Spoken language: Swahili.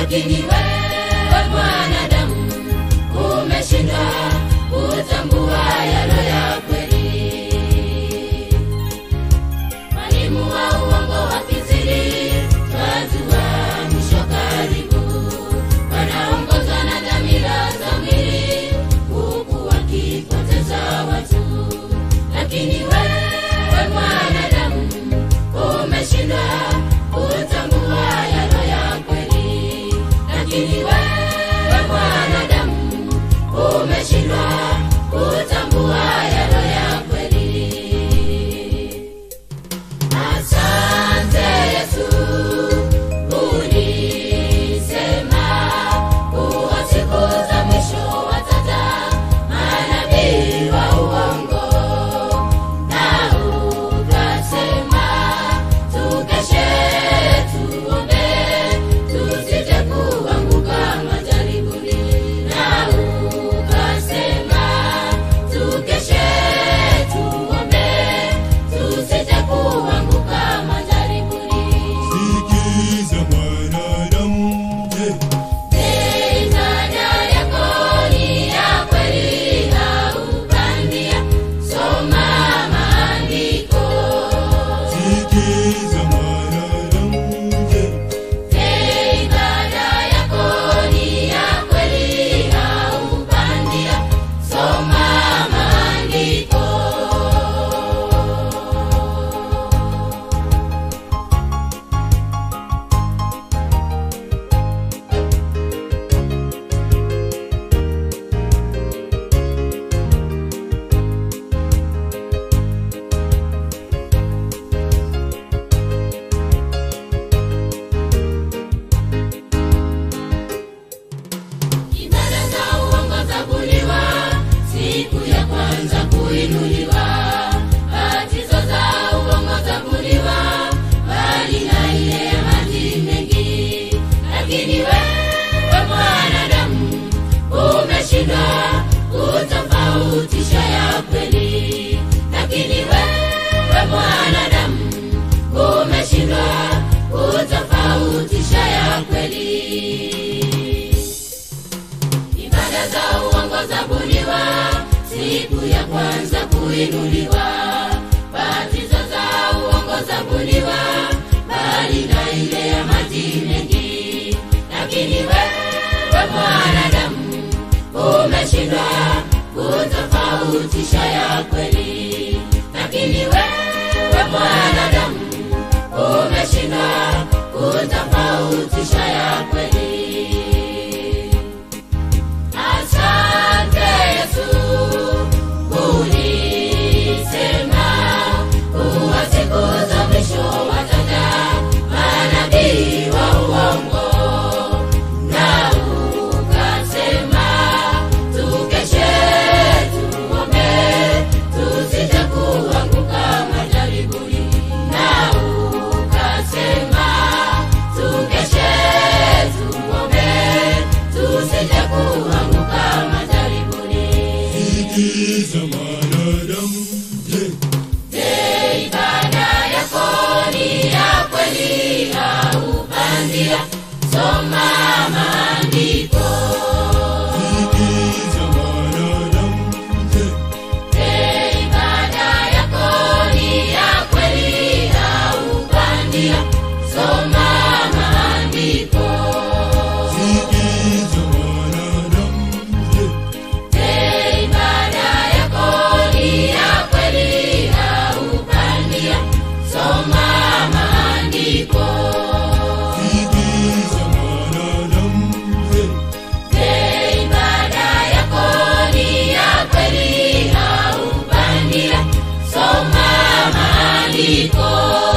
lakini wewe mwanadamu umeshindwa kutambua yalo ya kweli. Mwalimu wa uongo wakizidi, twajua mwisho karibu. Wanaongozwa na dhamira za mwili, huku wakipoteza watu. Lakini wewe mwanadamu umeshindwa kutambua yalo ya kweli. Lakini wewe mwanadamu umeshindwa kutambua yalo ya kweli. Asante Yesu, ulisema kuwa siku za mwisho wataja manabii wa uongo, na ukasema tukeshe, tuombe, tusije kuanguka majaribuni, na ukasema tukeshe, tuombe, tusije kuanguka majaribuni. Sikiza mwanadamu, je, Ibada yako ni ya kweli au bandia? Soma maandiko. sikiza mwanadamu, je, Ibada yako ni ya kweli au bandia? Soma maandiko. Ibada za uongo zabuniwa, siku ya kwanza kuinuliwa. Batizo za uongo zabuniwa, bali na ile ya maji mengi. Lakini wewe mwanadamu umeshindwa kutofautisha ya kweli. Lakini wewe mwanadamu umeshindwa kutofautisha ya kweli. Ibada za uongo zabuniwa, siku ya kwanza kuinuliwa. Batizo za uongo zabuniwa, bali na ile ya maji mengi. Lakini wewe mwanadamu umeshindwa kutofautisha ya kweli. Lakini wewe mwanadamu umeshindwa kutofautisha ya kweli. Asante Yesu, ulisema kuwa siku za mwisho wataja manabii wa uongo, na ukasema tukeshe, tuombe, tusije kuanguka majaribuni, na ukasema tukeshe, tuombe, tusije kuanguka majaribuni. sikiza mwanadamu, je, Je, ibada yako ni ya kweli au bandia? Soma maandiko. sikiza mwanadamu, je, Je, ibada yako ni ya kweli au bandia? Soma maandiko. sikiza mwanadamu, je, Je, ibada yako ni ya kweli au bandia? Soma maandiko. sikiza mwanadamu, je, Je, ibada yako ni ya kweli au bandia? Soma maandiko.